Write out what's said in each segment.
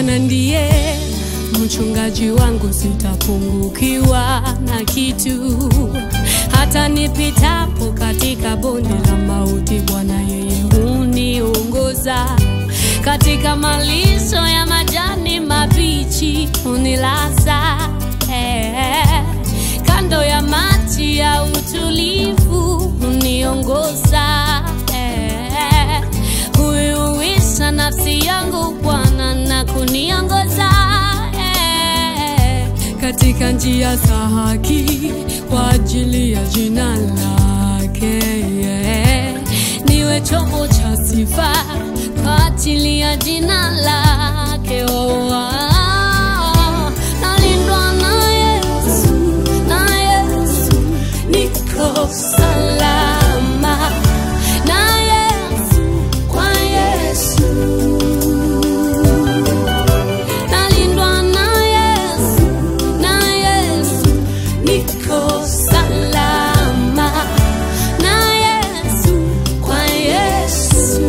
Bwana ndiye mchungaji wangu, sitapungukiwa na kitu. Hata nipitapo katika bonde la mauti, Bwana yeye huniongoza. Katika malisho ya majani mabichi hunilaza, eh, kando ya maji ya utulivu huniongoza, eh, huiuisha nafsi yangu Bwana na kuniongoza eh, katika njia za haki kwa ajili ya jina lake yeah. Niwe chombo cha sifa kwa ajili ya jina lake oh, ah. Nalindwa na Yesu, na Yesu niko salama na Yesu, kwa Yesu nalindwa na Yesu, na Yesu niko salama na Yesu, kwa Yesu.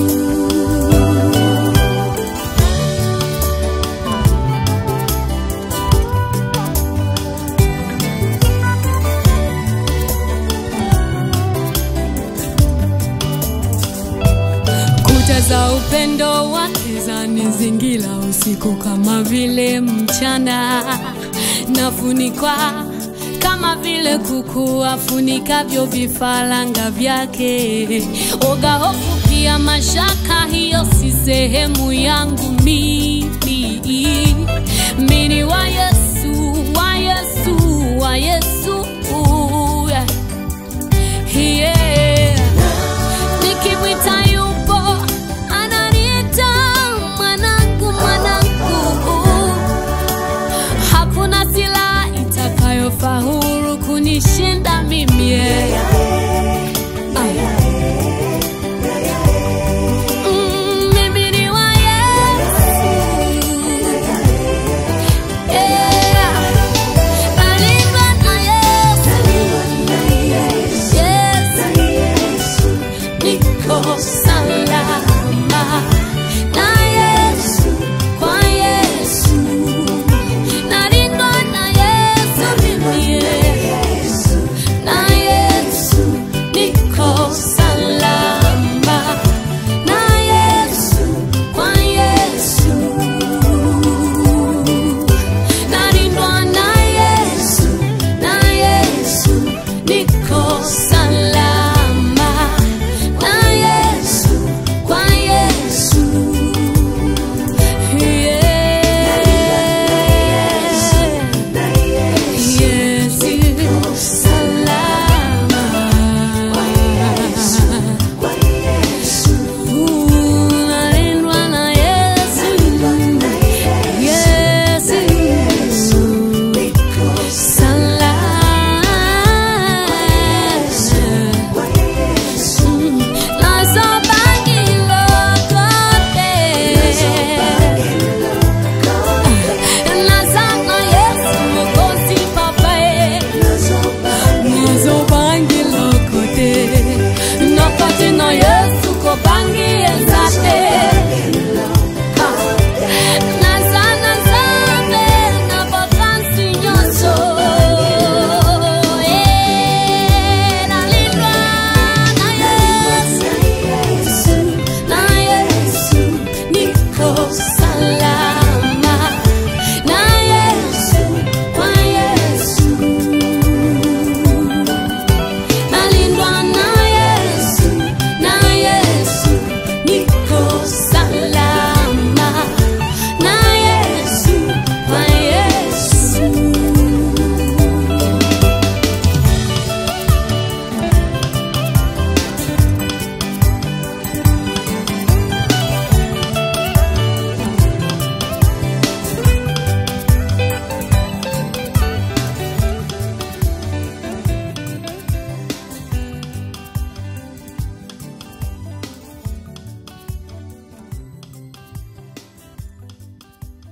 Kuta za upendo wake zanizingira usiku kama vile mchana, nafunikwa kama vile kuku afunikavyo vifaranga vyake. Oga, hofu pia mashaka, hiyo si sehemu yangu mimi. Mimi wa Yesu, wa Yesu, wa Yesu yeah. Yeah. Nikimwita yupo, ananiita mwanangu, mwanangu. Hakuna silaha itakayofaulu kunishinda mimi yeah.